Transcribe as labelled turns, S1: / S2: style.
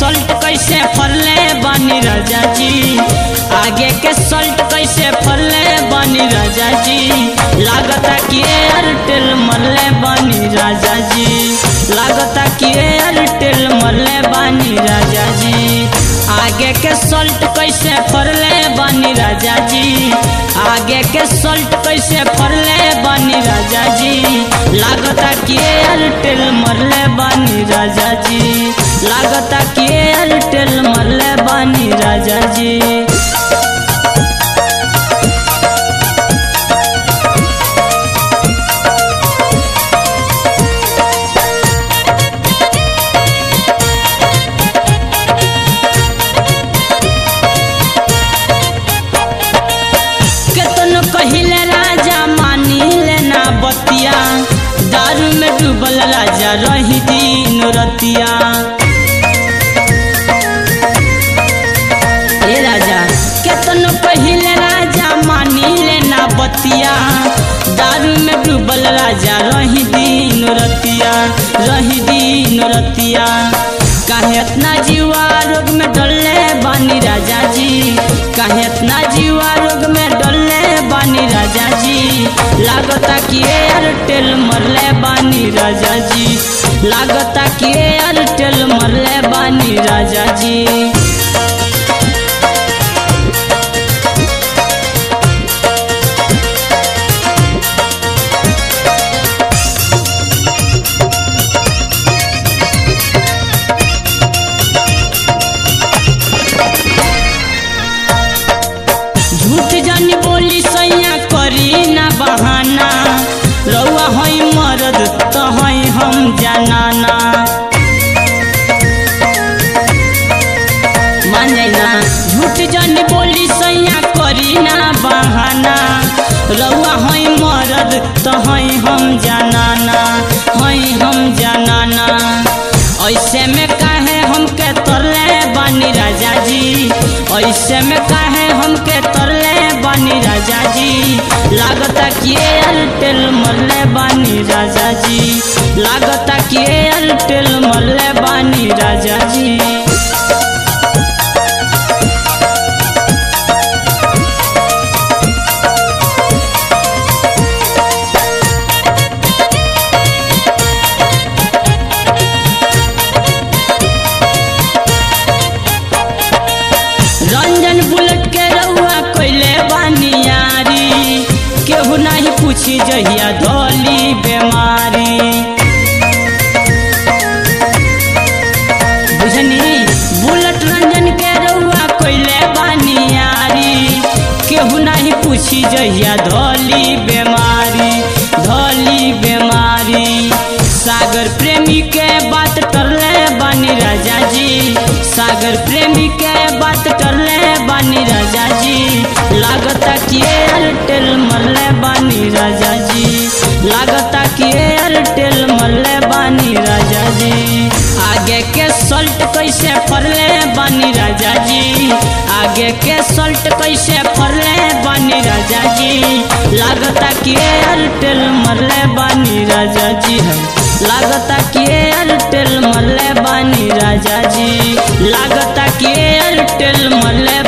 S1: सल्ट कैसे फरले बनी राजा जी आगे के सल्ट कैसे फरले बनी राजा जी लागता कि एयरटेल मरले बनी राजा जी लागता कि एयरटेल मरले बनी राजा जी आगे के सल्ट कैसे फरले बनी राजा जी आगे के सल्ट कैसे फरले बनी राजा जी लागता कि एयरटेल मरले बनी राजा जी लागता कि एयरटेल मरले बनी राजा जी केतन कहिले राजा मानी लेना बतिया दारू में डूबल राजा रही दिन रतिया ए राजा केतन कहिले राजा मानी लेना बतिया दारू में डूबल राजा रही दिन रतिया रही दिन रतिया काहे इतना जीवा रोग में डले बानी राजा जी काहे इतना जीवा रोग में डले बानी राजा जी लागता कि एयरटेल मरले बानी राजा जी लागता कि एयरटेल मरले बानी राजा जी झूठ जानी बोली सैया करी ना बहाना रउआ हई मरद तो हई हम जनाना मान जाई ना झूठ जानी बोली सैया करी ना बहाना रउआ हई मरद तो हई हम जनाना हई हम जनाना ऐसे में काहे हमके तरले बानी राजा जी ऐसे में काहे हमके तरले बानी राजा जी लागता कि एयरटेल मरले बानी राजा जी लागता कि एयरटेल मरले बानी राजा जी रंजन बुलेट के रउआ कोइले बानियारी केहू नहीं पूछी जहिया धोली बेमारी बुझनी बुलेट रंजन के रउआ कोइले बानियारी केहू नहीं पूछी जहिया धोली बेमारी धोली बेमारी सागर प्रेमी के बात करले बानी राजा जी सागर प्रेमी के बात करले बानी राजा जी लागता कि एयरटेल मरले बानी राजा जी लागता कि एयरटेल मरले बानी राजा जी आगे के सल्ट कैसे फरले बानी राजा जी आगे के सल्ट कैसे फरले बानी राजा जी लागता कि एयरटेल मरले बानी राजा जी है लागता कि एयरटेल मरले बानी राजा जी लागता कि एयरटेल मरले